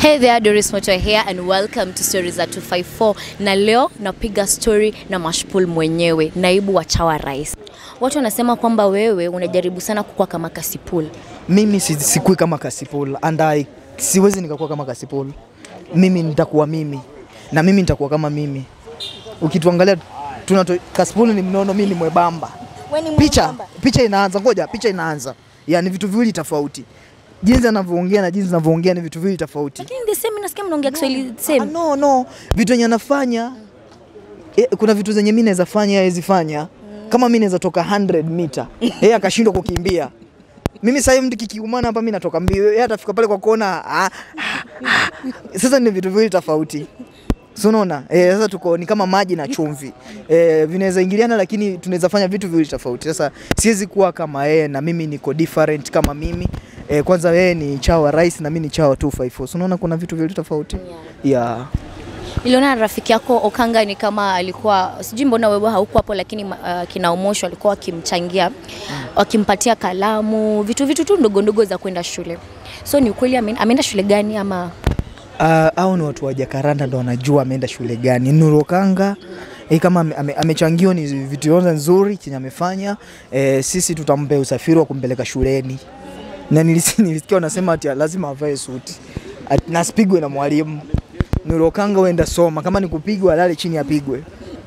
Hey there, Doris Moto here and welcome to Stories za 254. Na leo napiga story na Mashpul mwenyewe, naibu wa chawa rais. Watu wanasema kwamba wewe unajaribu sana kukua kama Kasipul. mimi si- sikui kama Kasipul and I, siwezi nikakuwa kama Kasipul. Mimi nitakuwa mimi na mimi nitakuwa kama mimi. Ukituangalia tunato Kasipul ni mnono, mimi ni mwebamba. Picha picha inaanza, ngoja, picha inaanza, yani vitu viwili tofauti. Jinsi anavyoongea na jinsi anavyoongea ni vitu viwili tofauti. Lakini the same nasikia mnaongea Kiswahili Ah, same. no, no, vitu yenye anafanya eh, kuna vitu zenye mimi naweza fanya yeye hawezi fanya. Kama mimi naweza toka 100 mita, yeye akashindwa kukimbia. Mimi sasa hivi mtu kikiumana hapa mimi natoka mbio, yeye atafika pale kwa kona. Ah, ah, ah. Sasa ni vitu viwili tofauti. So unaona? Eh, sasa tuko ni kama maji na chumvi. Eh, vinaweza ingiliana lakini tunaweza fanya vitu viwili tofauti. Sasa siwezi kuwa kama yeye na mimi niko different kama mimi. Eh, kwanza yeye ni chawa rais na mimi ni chawa 254. So unaona kuna vitu viwili tofauti. Yeah. Niliona rafiki yako Okanga ni kama alikuwa sijui mbona wewe haukuwa hapo, lakini uh, kina Omosho walikuwa wakimchangia wakimpatia kalamu, vitu vitu tu ndogo ndogo za kwenda shule. So ni ukweli ame- ameenda shule gani ama Uh, au ni watu wa Jakaranda ndo wanajua ameenda shule gani. Nurokanga eh, kama ame- ame- amechangiwa ni vitu yote nzuri chenye amefanya eh, sisi tutampe usafiri wa kumpeleka shuleni, na nilisi- nilisikia wanasema ati lazima avae suti Ati nasipigwe na mwalimu. Nurokanga uenda soma, kama ni kupigwa alale chini apigwe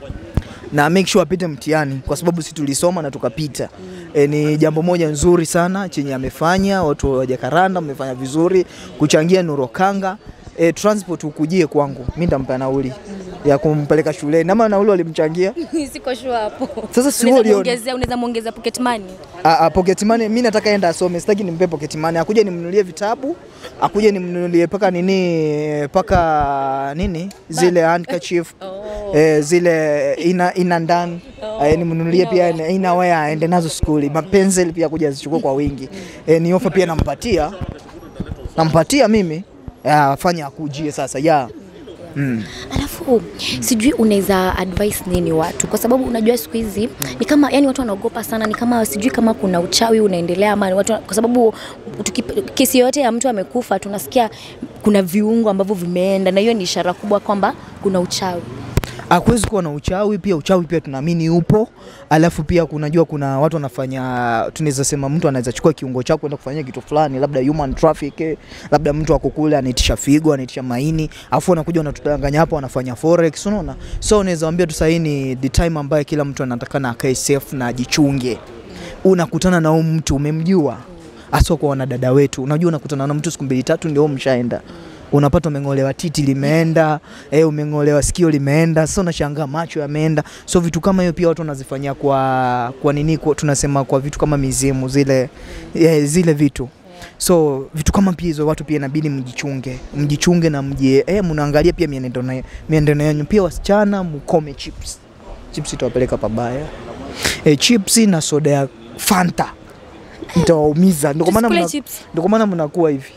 na make sure apite mtihani kwa sababu sisi tulisoma na tukapita. E, ni jambo moja nzuri sana chenye amefanya. Watu wa Jakaranda mmefanya vizuri kuchangia Nurokanga. E, transport ukujie kwangu, mimi nitampa nauli ya kumpeleka shuleni, ama nauli walimchangia. siko sure hapo. Sasa si Unaweza wewe uliona. muongezea, unaweza muongezea pocket money. A, a, pocket money mimi nataka enda asome, sitaki nimpe pocket money. Akuje nimnunulie vitabu, akuje nimnunulie paka nini paka nini zile handkerchief Oh. eh, zile ina, ina ndani Oh. eh, nimnunulie pia ina- inawea aende nazo skuli, mapensel pia kuja azichukue kwa wingi eh, ni ofa pia nampatia nampatia mimi ya, afanye akujie sasa ya mm. Alafu sijui unaweza advice nini watu, kwa sababu unajua siku hizi ni kama yani watu wanaogopa sana, ni kama sijui kama kuna uchawi unaendelea ama ni watu, kwa sababu tukip- kesi yoyote ya mtu amekufa tunasikia kuna viungo ambavyo vimeenda, na hiyo ni ishara kubwa kwamba kuna uchawi. Hakuwezi kuwa na uchawi pia. Uchawi pia tunaamini upo, alafu pia kunajua kuna watu wanafanya, tunaweza sema mtu anaweza chukua kiungo chako kwenda kufanyia kitu fulani, labda human traffic, eh, labda mtu ako kule anaitisha figo, anaitisha maini, afu anakuja wanatudanganya hapo, wanafanya forex, unaona. So unaweza waambia tu sasa, hii ni the time ambayo kila mtu anatakana akae safe na ajichunge. Unakutana na huyu mtu umemjua, hasa kwa wanadada wetu, unajua unakutana na mtu siku mbili tatu ndio mshaenda unapata umeng'olewa titi limeenda, eh, umeng'olewa sikio limeenda, sasa unashangaa macho yameenda. So vitu kama hiyo pia watu wanazifanyia kwa kwa nini kwa, tunasema kwa vitu kama mizimu zile eh, zile vitu so vitu kama pia hizo watu pia inabidi mjichunge, mjichunge na mjie eh, mnaangalia pia mienendo na mienendo yenu pia. Wasichana mkome chips, chips itawapeleka pabaya eh, chips na soda ya Fanta itawaumiza, ndio kwa maana Tusikule mna- chips. ndio kwa maana mnakuwa hivi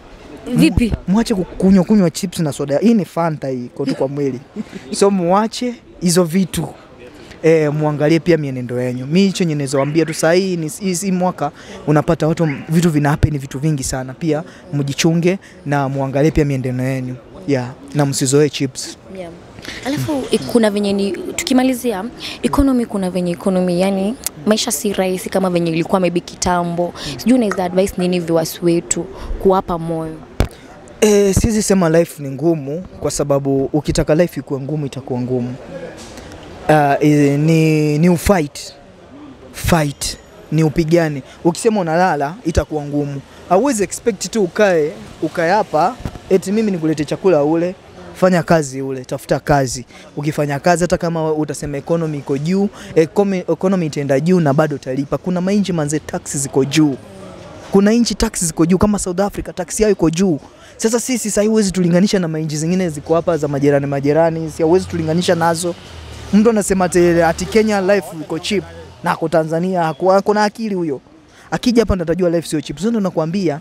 Vipi? mwache kukunywa kunywa chips na soda. Hii ni Fanta hii iko tu kwa mwili, so muache hizo vitu e, muangalie pia mienendo yenu. Mi hicho yenye naweza waambia tu saa hii ni hizi mwaka unapata watu m- vitu vina happen vitu vingi sana, pia mjichunge na muangalie pia mienendo yenu yeah, na msizoee chips. Yeah. Alafu i- kuna venye ni tukimalizia economy, kuna venye economy, yani maisha si rahisi kama venye ilikuwa maybe kitambo. Sijui unaweza advice nini viewers wetu kuwapa moyo? E, siwezi sema life ni ngumu kwa sababu ukitaka life ikuwe ngumu itakuwa ngumu. Uh, e, ni, ni ufight fight ni upigane. Ukisema unalala itakuwa ngumu. Hauwezi expect tu ukae ukae hapa eti mimi nikulete chakula ule fanya kazi ule, tafuta kazi. Ukifanya kazi, hata kama utasema economy iko juu, economy, economy itaenda juu na bado utalipa. Kuna mainchi manze, taxi ziko juu kuna nchi taksi ziko juu kama South Africa, taksi yao iko juu. Sasa sisi sasa huwezi tulinganisha na mainchi zingine ziko hapa za majirani majirani, si huwezi tulinganisha nazo. Mtu anasema ati, ati Kenya life iko cheap na ako Tanzania haku- ako na akili huyo. Akija hapa ndo atajua life sio cheap. Sasa ndo nakwambia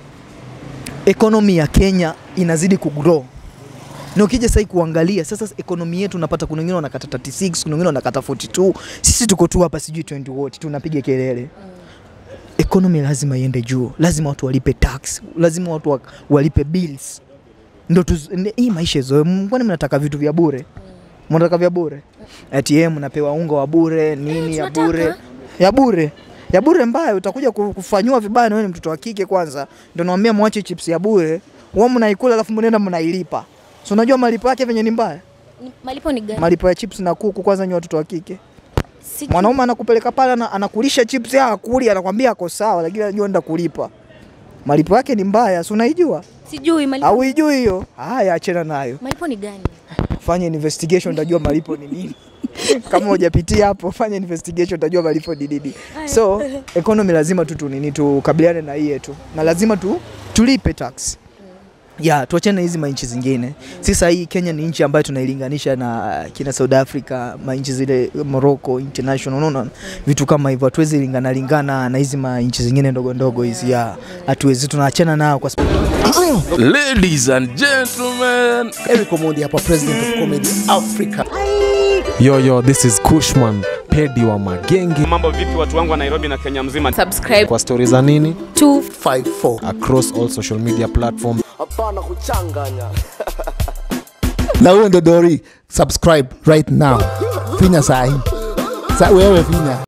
economy ya Kenya inazidi kugrow. Na ukija sasa kuangalia sasa ekonomi yetu unapata kuna wengine wanakata 36, kuna wengine wanakata 42. Sisi tuko tu hapa sijui 20 wote tunapiga kelele economy lazima iende juu, lazima watu walipe tax, lazima watu wa- walipe bills. ndo tuz- ndi- hii maisha zoe kwani mnataka vitu vya bure mnataka vya bure ATM mnapewa unga wa bure nini ya tunataka. bure ya bure ya bure mbaya utakuja ku- kufanyiwa vibaya na wewe ni mtoto wa kike kwanza ndio naambia mwache chips ya bure wao mnaikula alafu mnaenda mnailipa so unajua malipo yake venye ni mbaya Ni- Malipo ni gani? malipo ya chips na kuku kwanza ni watoto wa kike Sijui. mwanaume anakupeleka pale ana- anakulisha chips ya akuli anakwambia ako sawa lakini anajua nenda kulipa malipo yake ni mbaya si unaijua Sijui malipo. au ijui hiyo haya achana nayo Malipo ni gani? fanya investigation utajua malipo ni nini kama hujapitia hapo fanya investigation utajua malipo ni nini so economy lazima tu tunini tukabiliane na hii yetu na lazima tu tulipe tax ya tuachane na hizi manchi zingine sasa hii Kenya ni nchi ambayo tunailinganisha na kina South Africa manchi zile Morocco international unaona vitu kama hivyo hatuwezi lingana lingana na hizi manchi zingine ndogo ndogo hizi ya hatuwezi tunaachana nao kwa sababu Ladies and gentlemen, Eric Omondi hapa, president of comedy Africa. Yo, yo, this is Kushman Pedi wa Magenge. Mambo vipi watu wangu wa Nairobi na Kenya mzima? Kwa stori za nini 54 across all social media platform. hapana kuchanganya na huyo ndo Dori, subscribe right now, finya sahi sa wewe finya